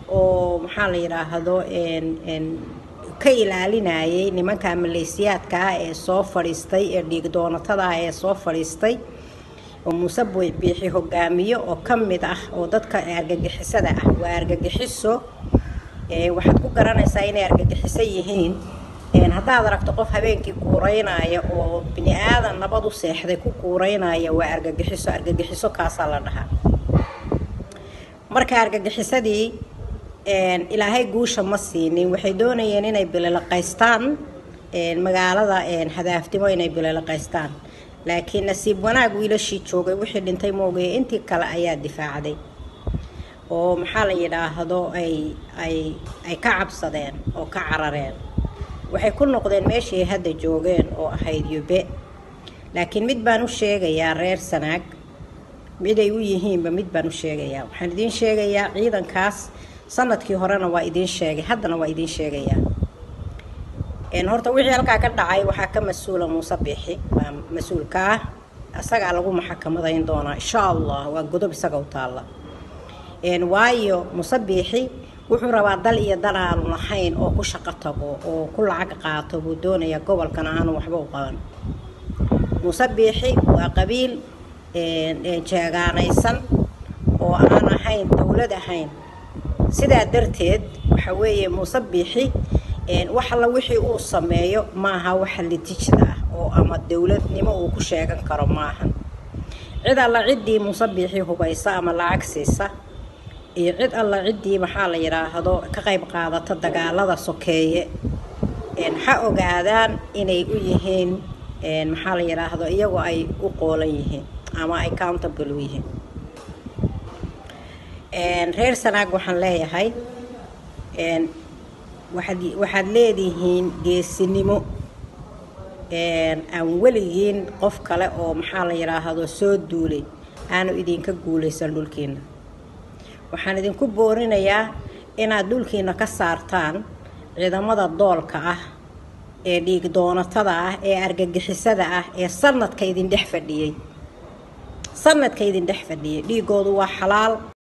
oo maxaa la yidhaahdo ka ilaalinayay nimanka maleysiyaadka ah ee soo fadhiistay ee dhiig doonatada ah ee soo fadhiistay oo muuse biixi hogaamiyo oo ka mid ah oo dadka argagixisada ah waa argagixiso waxaad ku garanaysaa inay argagixiso yihiin haddaad aragto qof habeenkii kuuraynaya oo bini aadan nabad u seexday ku kuuraynaya waa argagixiso argagixiso kaasaa la dhahaa marka argagixisadii ilaahay guusha ma siinin waxay doonayeen inay bililaqaystaan magaalada hadaaftimo inay bililaqaystaan laakiin nasiib wanaag wiilashii joogay wixii dhintay moogaya intii kale ayaa difaacday oo maxaa la yidhaahdo ay ay ay ka cabsadeen oo ka carareen waxay ku noqdeen meeshii hadda joogeen oo ahayd yube laakiin mid baan u sheegayaa reer sanaag mid ay u yihiinba mid baan u sheegayaa waxaan idiin sheegayaa ciidankaas sanadkii horena waa idiin sheegay haddana waa idiin sheegayaa horta wixii halkaa ka dhacay waxaa ka mas-uula muuse biixi waa mas-uulka ah isagaa lagu maxakamadayn doonaa insha allah waa godob isaga u taalla waayo muuse biixi wuxuu rabaa dal iyo dal aanu lahayn oo ku shaqo tago oo ku lacag qaato buu doonayaa gobolkan aanu waxba u qaban muuse biixi waa qabiil jeegaanaysan oo aan ahayn dowlad ahayn sidaa darteed waxa weeye muuse biixi wax alla wixii uu sameeyo maaha waxa litijda ah oo ama dowladnimo uu ku sheegan karo maahan cid alla ciddii muuse biixi hubaysa ama lacag siisa iyo cid alla ciddii maxaa la yidhaahdo ka qayb qaadata dagaalada sokeeye ha ogaadaan inay u yihiin maxaa la yidhaahdo iyagoo ay u qoolan yihiin ama ay countable u yihiin reer sanaag waxaan leeyahay waxaad waxaad leedihiin geesinimo aan weligiin qof kale oo maxaa la yidhaahdo soo duulay aanu idinka guulaysan dhulkiina waxaan idinku boorinayaa inaad dhulkiina ka saartaan ciidamada doolka ah ee dhiig doonatada ah ee argagixisada ah ee sanadka idin dhex fadhiyey sanadka idin dhex fadhiyay dhiigoodu waa xalaal